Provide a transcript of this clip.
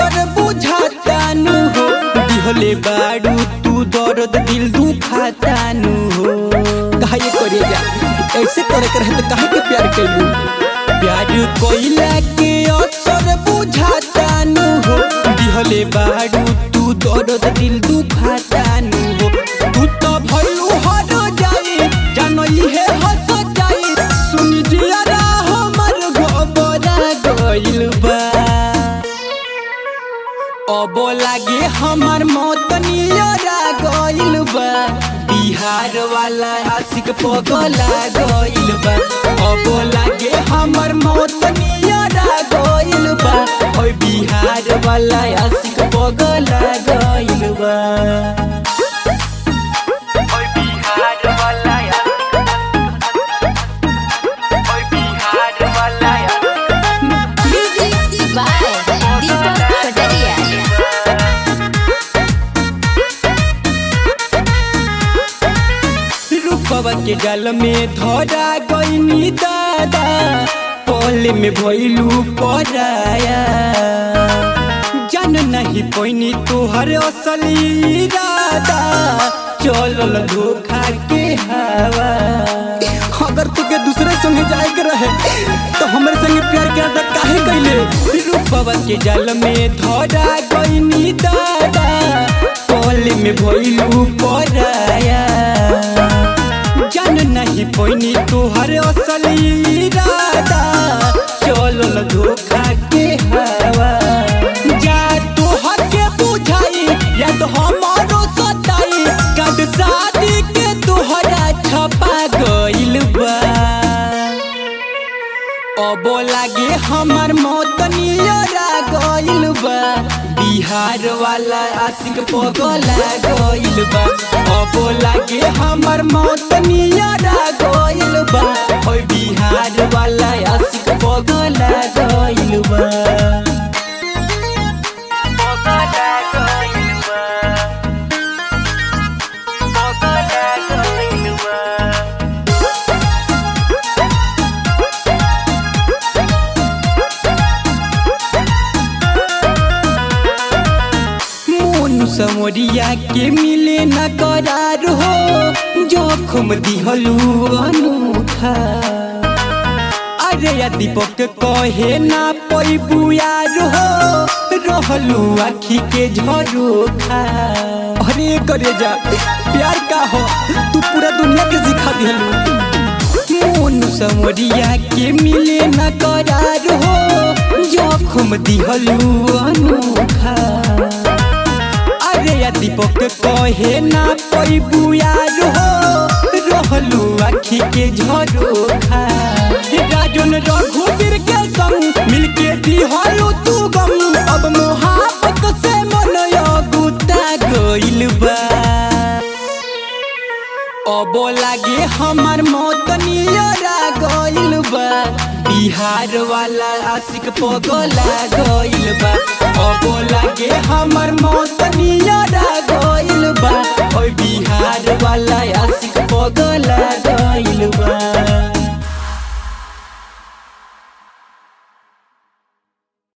असर बुझातानु हो दिहले बाड़ू तू दर्द दिल दुखातानु हो काहे करे जा ऐसे करे के रहे तो काहे के प्यार कैलू प्यार कोइला के असर बुझातानु हो दिहले बाड़ू तू दर्द दिल दुखातानु हो तू तो भइलू हर जाई जानई है हंस जाई सुन जियारा हमर गोबरा गइल बा अब लागे हमर मौत नियरा गइल बा बिहार वाला आशिक पगला गइल बा अब लागे हमर मौत नियरा गइल बा ओइ बिहार वाला आशिक पगला गइल बा ओय बिहार वाला या ओय बिहार वाला या Music by Deepak Pataria. रूपवा के गल में धरा गईनी दादा पल में भइलू पराया जान नहीं पैनी तोहर असली इरादा चलल धोखा के हवा अगर तुके दूसरे संगे जाए के रहे तो हमरे संगे प्यार के अदा काहे कैले रूपवा के जल में धरा गईनी दादा पल में भइलू पराया जान नहीं पैनी तोहर असली इरादा चलल धोखा के हवा जा तोहर के बुझाई या तो हमारो सताई कद शादी के तोहरा छपा गइल बा अब लागे हमर मौत नियरा गइल बा बिहार वाला आशिक पगला गइल बा अब लागे हमर मौत नियरा गइल बा ओइ बिहार वाला आशिक पगला गइल बा पगला गइल बा पगला गइल बा मोनू समोरिया के मिले न करार हो जोखम दिहलू अनूठा अरे या दीपक कहे ना पैबू यार हो रहलू आखी के झरोखा अरे करे जा प्यार का हो तू पूरा दुनिया के सिखा दिहलू मोनू समोरिया के मिले न करार हो जोखम दिहलू अनूठा अरे या दीपक कहे ना पैबू यार हो रहलू आखी के झरोखा राजन रघुवीर के संग मिलके दिहलू तू गम अब मोहब्बत से मन गुता गइल बा अब लागे हमर मौत नियरा गइल बा बिहार वाला आशिक पगला गइल बा अब